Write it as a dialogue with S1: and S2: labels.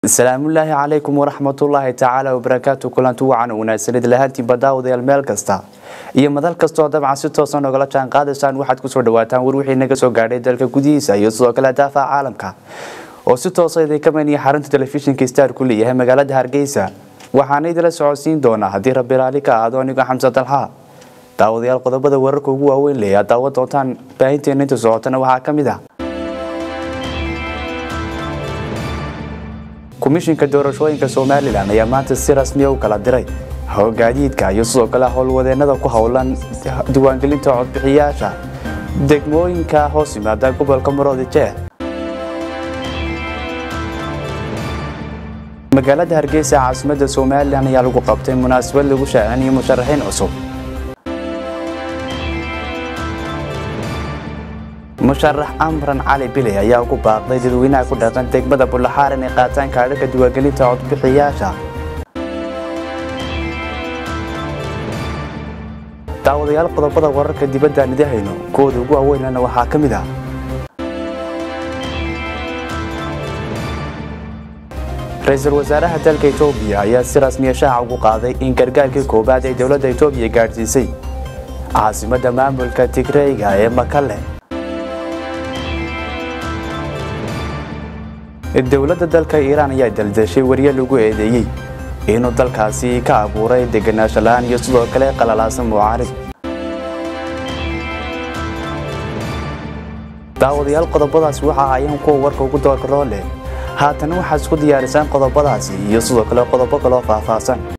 S1: asalaamullaahi calaykum waraxmatullaahi tacaala wabarakaatu kulanti wacan wanaagsanid lahaantiinba daawadayaal meel kasta iyo madal kastoo dabcan si toosan nogala jaan qaadaysaan waxaad kusoo dhawaataan war wixii naga soo gaadhay dalka gudihiisa iyo sidoo kale daafaha caalamka oo si toosa idinka maniya xarunta telefishinka star ku leeyahay magaalada hargeysa waxaana idila socodsiin doonaa haddii rabbi raali ka ahaado anigoo xamse dalxa daawadayaal qodobada wararka ugu waaweyn leh aad daawan doontaan baahinteena inta socotana waxaa ka mid ah komishinka doorashooyinka somalilan ayaa maanta si rasmiya u kala diray hogaadiidka iyo sidoo kale howlwadeenada ku howlan diiwaangelinta codbixiyaasha degmooyinka hoos yimaada gobolka maroodi jeex magaalada hargeysa caasimadda somalilan ayaa lagu qabtay munaasabad lagu shaacinayo musharaxiin cusub musharax amran cali bile ayaa ugu baaqday dadweynaha ku dhaqan degmada bullaxaar inay qaataan kaadhaka diiwaangelinta codbixiyaasha daawadayaal qodobada wararka dibadda nidahayno kuwooda ugu waaweynana waxaa ka mid ah ra-iisul wasaaraha dalka etoobiya ayaa si rasmiya shaaca ugu qaaday in gargaarkii koowaad ay dowladda etoobiya gaadhsiisay caasimadda maamulka tigreyga ee makale dowladda dalka iiraan ayaa daldashay warye lagu eedeeyey inuu dalkaasi ka abuuray deganaansho la-aan iyo sidoo kale qalalaasan mucaarib daawadayaal qodobadaasi waxa ayaan kuwa warka ugu doorkaroo leh haatana waxaad isku diyaarisaan qodobadaasi iyo sidoo kale qodobo kaloo faahfaahsan